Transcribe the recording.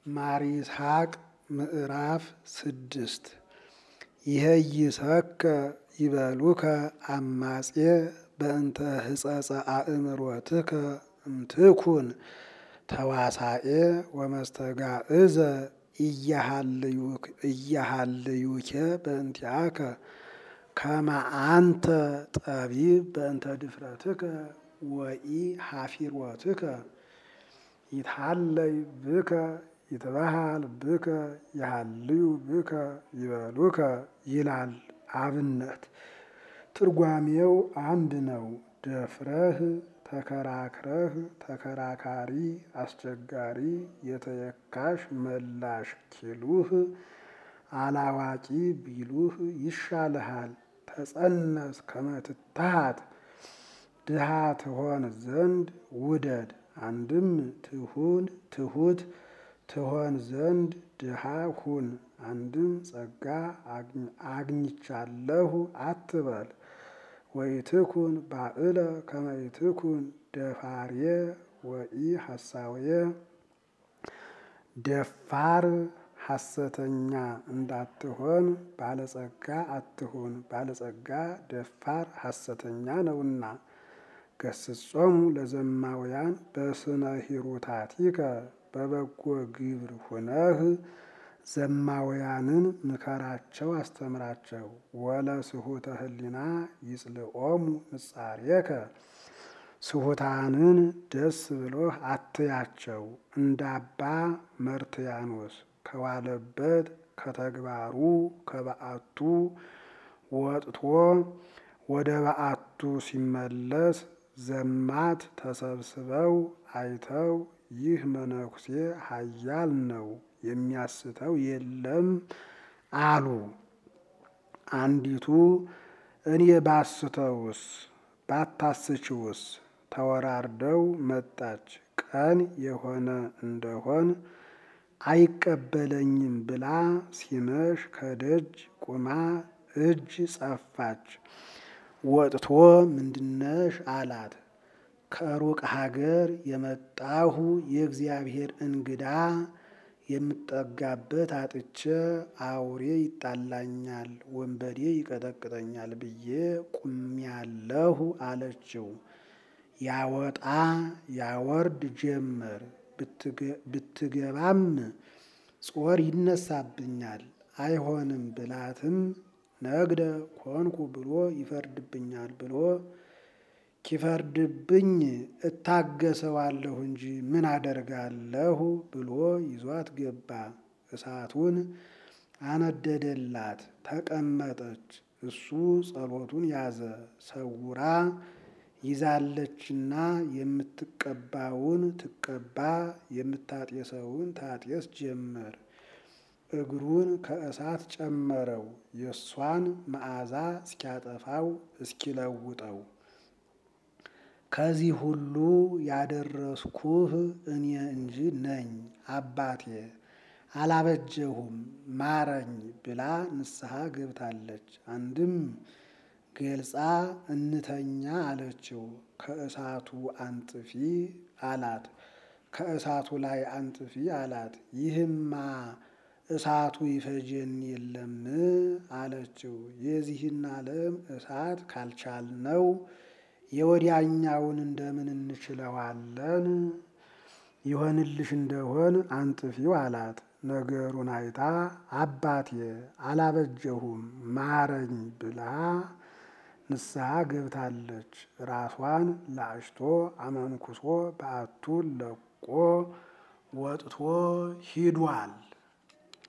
ማር ይስሐቅ ምዕራፍ ስድስት ይሄይሰከ ይበሉከ አማጼ በእንተ ህጸጸ አእምሮትከ እምትኩን ተዋሳኤ ወመስተጋእዘ እያሃልዩኬ በእንቲአከ ከመ አንተ ጠቢብ በእንተ ድፍረትከ ወኢ ሀፊሮትከ ይትሃለይ ብከ ይትበሃል ብከ ይሃልዩ ብከ ይበሉከ ይላል። አብነት ትርጓሜው አንድ ነው። ደፍረህ ተከራክረህ ተከራካሪ አስቸጋሪ የተየካሽ መላሽ ኪሉህ አላዋቂ ቢሉህ ይሻልሃል። ተጸነስ ከመትታሃት ድሃ ትሆን ዘንድ ውደድ። አንድም ትሁን ትሁት ትሆን ዘንድ ድሃ ሁን። አንድም ጸጋ አግኝቻለሁ አትበል። ወኢትኩን ባዕለ ከመ ኢትኩን ደፋርየ ወኢ ሐሳውየ ደፋር ሐሰተኛ እንዳትሆን ባለጸጋ አትሁን። ባለጸጋ ደፋር ሐሰተኛ ነውና። ገስጾሙ ለዘማውያን በስነ ሂሩታቲከ በበጎ ግብር ሁነህ ዘማውያንን ምከራቸው አስተምራቸው። ወለ ስሁተ ህሊና ይጽልኦሙ ንጻሬከ ስሁታንን ደስ ብሎህ አትያቸው። እንዳባ መርትያኖስ ከዋለበት ከተግባሩ ከበዓቱ ወጥቶ ወደ በዓቱ ሲመለስ ዘማት ተሰብስበው አይተው ይህ መነኩሴ ኃያል ነው የሚያስተው የለም አሉ። አንዲቱ እኔ ባስተውስ ባታስችውስ ተወራርደው መጣች። ቀን የሆነ እንደሆን አይቀበለኝም ብላ ሲመሽ ከደጅ ቁማ እጅ ጸፋች። ወጥቶ ምንድነሽ አላት። ከሩቅ ሀገር የመጣሁ የእግዚአብሔር እንግዳ የምጠጋበት አጥቼ አውሬ ይጣላኛል፣ ወንበዴ ይቀጠቅጠኛል ብዬ ቁሜያለሁ አለችው። ያወጣ ያወርድ ጀመር። ብትገባም ጾር ይነሳብኛል አይሆንም ብላትም ነግደ ኮንኩ ብሎ ይፈርድብኛል ብሎ ኪፈርድብኝ እታገሰዋለሁ እንጂ ምን አደርጋለሁ ብሎ ይዟት ገባ። እሳቱን አነደደላት፣ ተቀመጠች። እሱ ጸሎቱን ያዘ። ሰውራ ይዛለችና የምትቀባውን ትቀባ የምታጤሰውን ታጤስ ጀመር። እግሩን ከእሳት ጨመረው፣ የእሷን መዓዛ እስኪያጠፋው እስኪለውጠው። ከዚህ ሁሉ ያደረስኩህ እኔ እንጂ ነኝ አባቴ አላበጀሁም ማረኝ ብላ ንስሐ ገብታለች። አንድም ገልጻ እንተኛ አለችው። ከእሳቱ አንጥፊ አላት። ከእሳቱ ላይ አንጥፊ አላት። ይህማ እሳቱ ይፈጀን የለም አለችው። የዚህን ዓለም እሳት ካልቻልነው የወዲያኛውን እንደምን እንችለዋለን? ይሆንልሽ እንደሆን አንጥፊው አላት። ነገሩን አይታ አባቴ አላበጀሁም ማረኝ ብላ ንስሐ ገብታለች። ራሷን ላጭቶ አመንኩሶ በዓቱን ለቆ ወጥቶ ሂዷል።